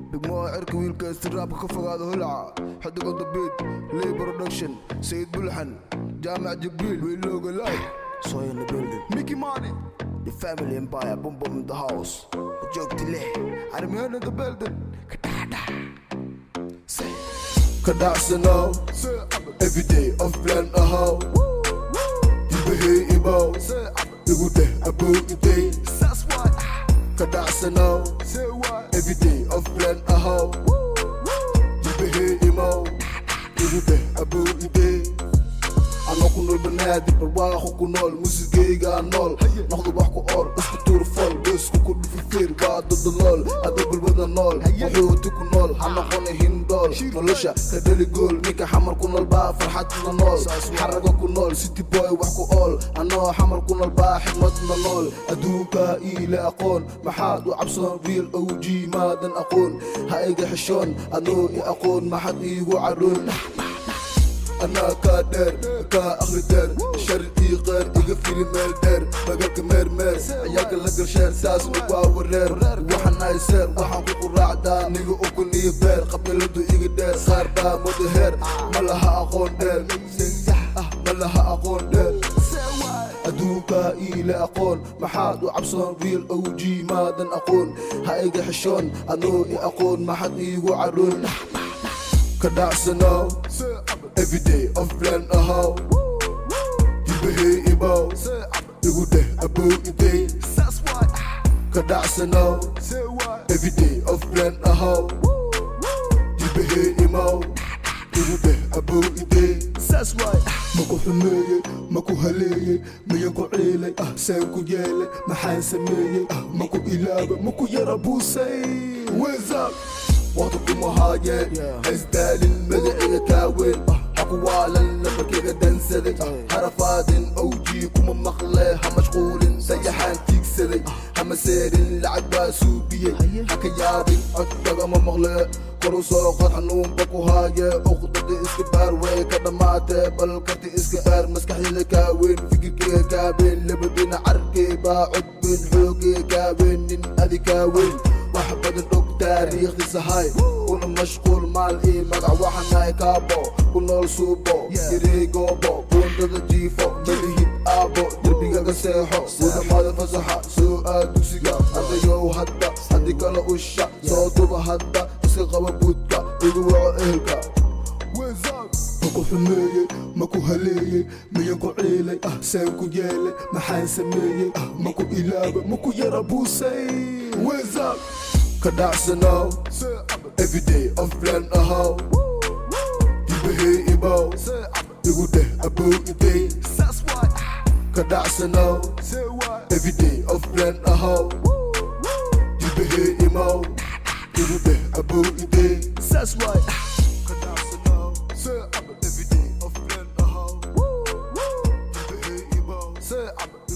degmada cirka wiilkaasti raabka ka fogaada holaca xidiga dabiid ley production sayid bulxan jaamac jibriil wiilooga laay soy in the building mickey money the family empire boom boom in the house joogti leh armiyaan in the building kadhada Kadaksano, every day of plan a how. You behave about, you go there about the day. Kadaksano, every day of plan a how. You behave about, you go there about the day. Ano ku nool banaadir barwaaqo ku nool muusigayga nool noqdo wax ku ool isku tuur fol geesku ku dhufifir waa dodolool ada bulbada nool wuxuuti ku nool ha noqona hindool nolosha ka dheli gool ninka xamar ku nool baa farxadna nool xaraga ku nool city boy wax ku ool anoo xamar ku nool baa xigmadna nool adduunka iile aqoon maxaad u cabsoon real og maadan aqoon ha iga xishoon anoo i aqoon maxad iigu cadhoon أنا كادر كا أخلي دير شرقي غير إيجا فيلي ميل دير بقاك مير مير عياك لقر شير ساس نقوا ورير وحنا يسير وحن كوكو راعدا نيجو أكوني بير قبل لدو إيجا دير صار با مدهير ملها أقون دير ملها أقون دير أدوكا إلى أقول محاد وعبصون ريل أو جي مادن أقول هايجا حشون أنو أقول ما حد يجو عرون كدعسنا Every day of plan a how You behave about You go there about the day Kadaksana Every day of plan a how You behave about You go there about the day That's why maku xumeeyey maku haleeyey miyan ku ciilay ah seen ku yeelay maxaan sameeyey ah maku ilaaba maku yara buusay wezab waqti kuma haayeen haysdaalin magaciga kaaweyn ah hakuwaalan nabarkayga dansaday harafaadin awjii kuma maqlee ha mashquulin dayaxaan tiigsaday hama seerin lacag baa suubiyey haka yaabin codkagama maqlee koru soo qod xanuunba ku haaye uqdada iska baar way ka dhammaatee bal karti iska baar maskaxdina kaaweyn fikirkayga kaaweyn labadina carkay baa codbeyn xoogay kaaweyn nin adi kaaweyn wax badan og taariikhdiisa hay una mashquul maal ii magac waxanahay kaabo ku nool suubo yaray goobo buundada jiifo malihid aabo derbigaga seexo wadamada fasaxa soo aad dugsiga ardayow hadda haddii kale usha soo duba hadda iska qaba buudka igu waco ehelka maku xumeeyey maku haleeyey miyan ku ciilay ah seen ku yeelay maxaan sameeyey ah maku ilaaba maku yara buusay wezab kadacsana every day of plan a how you behave about you go there about the day kadacsana every day of plan a how you behave about you go there about the day That's why every day of plan a how you behave about